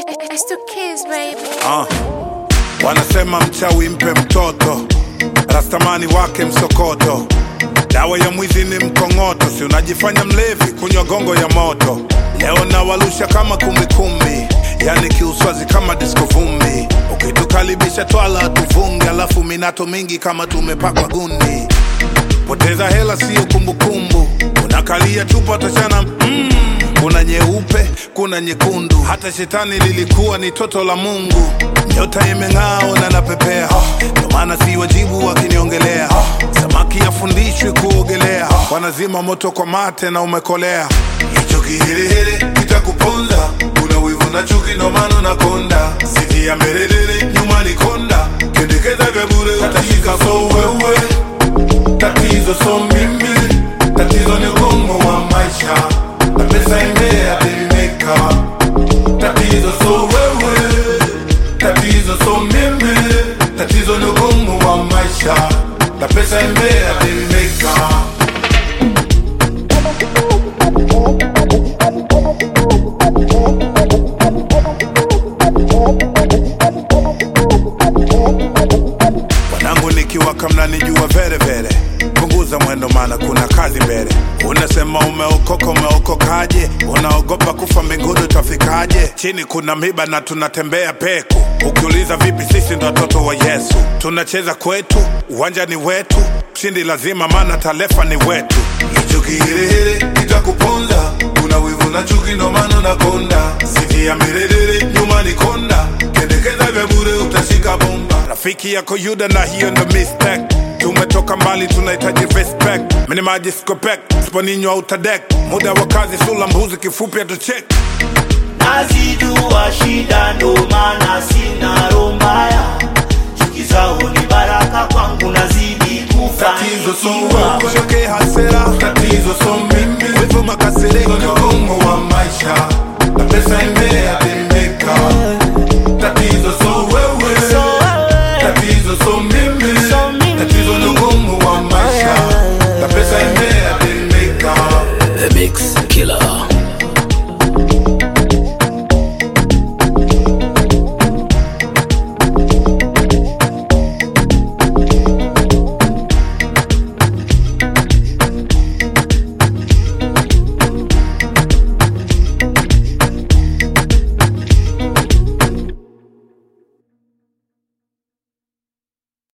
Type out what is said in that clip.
It's the kids, baby. Ah. Wanasema mchawi mpe mtoto, rastamani wake msokoto, dawa ya mwizi ni mkongoto, si unajifanya mlevi kunywa gongo ya moto. Leo nawalusha kama kumbikumbi, yani kiuswazi kama disko vumbi. Ukitukaribisha twala tuvunge, alafu minato mingi kama tumepakwa gundi. Poteza hela siyo kumbukumbu, unakalia chupa tachana mm. Kuna nyeupe, kuna nyekundu, hata shetani lilikuwa ni toto la Mungu. Nyota imeng'aa na napepea, ndo maana si wajibu wakiniongelea. Samaki afundishwi kuogelea, wanazima moto kwa mate na umekolea. Hicho kiherehere kitakuponza, una wivu na chuki, ndo maana unakonda. Siti ya merelele, nyuma ni konda, kendekeza kabure, utashika so wewe Tatizo so mimi, tatizo ni ugumu wa maisha na pesa imeadimika. Tatizo so wewe, tatizo so mimi, tatizo ni ugumu wa maisha na pesa imeadimika. Wanangu nikiwaka mnanijua vere vere, punguza mwendo maana kuna kazi mbele. Unasema umeokoka, umeokokaje? Unaogopa kufa mbinguni utafikaje? Chini kuna miba na tunatembea peku. Ukiuliza vipi, sisi ndo watoto wa Yesu, tunacheza kwetu, uwanja ni wetu, mshindi lazima, maana talefa ni wetu. Hicho kiherehere kitakuponza, una wivu na chuki, ndo maana unakonda. Siti ya mirerere, nyuma ni konda, kendekeza vya bure, utashika bomba. Rafiki yako Yuda na hiyo ndo mistake. Tumetoka mbali, tunahitaji respect. Mini maji skopek, sponinywa utadek. Muda wa kazi, sula mbuzi, kifupi atuchek. nazijua shida ndo maana sina roho mbaya chuki zao ni baraka kwangu nazidi Tatizo so kufanikiwa wewe, hasera. Tatizo so